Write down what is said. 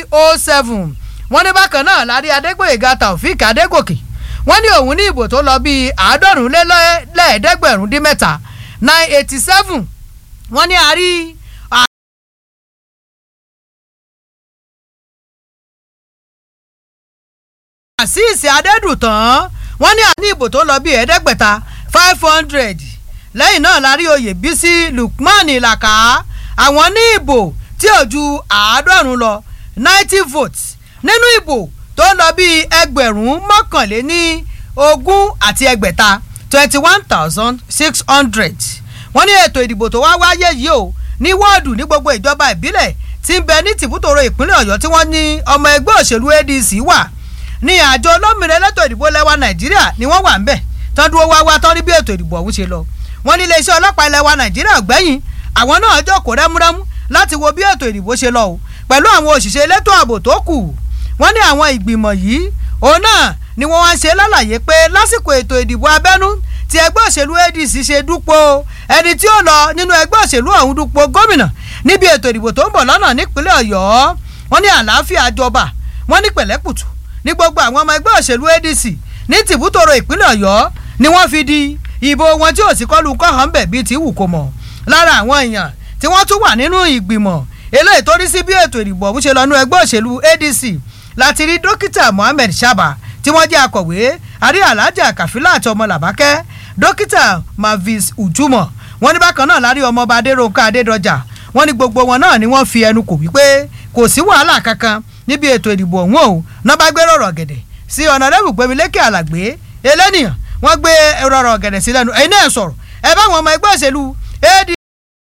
oh seven wọ́n ní bákan náà lárí adégbòyèga taofik adégòkè wọ́n ní òun ní ìbò tó lọ bíi àádọ́rùn lé lẹ́ẹ̀ẹ́dẹ́gbẹ̀rún dín mẹ́ta nine eighty seven wọ́n ní a rí àṣìṣe adédùtàn wọ́n ní àní ìbò tó lọ bíi ẹ̀ẹ́dẹ́gbẹ̀ta five hundred lẹ́yìn náà la rí oyè bísí lukman ìlàkà àwọn ní ìbò tí ò ju àádọ́rùn lọ ninety votes nínú ìbò tó lọ bíi ẹgbẹ̀rún mọ́kànléní ogún àti ẹgbẹ̀ta twenty one thousand six hundred wọ́n ní ètò ìdìbò tó wá wáyé yìí o ní wọ́ọ̀dù ní gbogbo ìjọba ìbílẹ̀ tí ń bẹ ní tìbútòrò ìpínlẹ̀ ọ̀yọ́ tí wọ́n ní ọmọ ẹgbẹ́ òṣèlú adc wà ní àjọ olómìnira elétò ìdìbò lẹ́wà nàìjíríà ni wọ́n wà ń bẹ̀ tán dúró wá wá tán rí bí ètò ìdìbò ọ̀hún ṣe lọ wọ́n ní iléeṣẹ́ ọlọ́pàá ilẹ̀ wa nàìjíríà gbẹ̀yìn àwọn náà jókòó rẹ́múrẹ́mú láti wo bí ètò ìdìbò ṣe lọ o pẹ̀lú àwọn òṣìṣẹ́ elétò ààbò tó kù wọ́n ní àwọn ìgbìmọ̀ yìí òun náà ni wọ́n wá ń ṣe lálàyé pé lásìkò ètò ìdìbò abẹ́nú tí ẹgbẹ́ òṣèlú adc ṣe dúpọ̀ ẹni tí ó lọ nínú ẹgbẹ́ òṣèlú ọ̀hún dúpọ̀ gómìnà níbi ètò ìdìbò tó ń bọ̀ lọ́nà nípínlẹ̀ ọ̀yọ́ wọ́n ní àlàáfíà jọba wọ́n ní pẹ̀lẹ́kùtù ní gbogbo àwọn ọmọ ẹgbẹ́ òṣèlú adc ní tìbútòrò ìpínlẹ̀ ọ̀yọ́ ni wọ́n fi di ìbò wọn tí ò sí kọlu kọ́hán bẹ̀ bíi ti wù kó mọ̀ lára àwọn èèyàn tí wọ́n tún wà nínú ìgbìmọ̀ eléyìí tó rí sí bí ètò ìdìbò ọ̀hún ṣe lọ nínú ẹgbẹ́ òṣèlú adc láti rí dókítà mohammed shaba tí wọ́n jẹ́ akọ̀wé àrí alhaja kàfílà àti ọmọ làbákẹ́ dókítà mavis ujumọ wọ́n ní bákan náà lárí ọmọọba adéròǹkà adédọjà wọ́n ní gbogbo wọn náà ni wọ́n fi ẹnu kò wípé kò sí wàhálà kankan níbi ètò ìdìbò ọ̀hún o náà bá gbé rọ̀rọ̀ gẹ̀dẹ̀ sí ọ̀nàdẹ́bù gbẹmílékè àlàgbé elénìyàn wọ́n gbé rọ̀rọ̀ gẹ̀dẹ̀ sí lẹ́nu ẹ̀yin náà sọ̀rọ̀ ẹ bá wọn ọmọ ẹgbẹ́ òṣèlú ad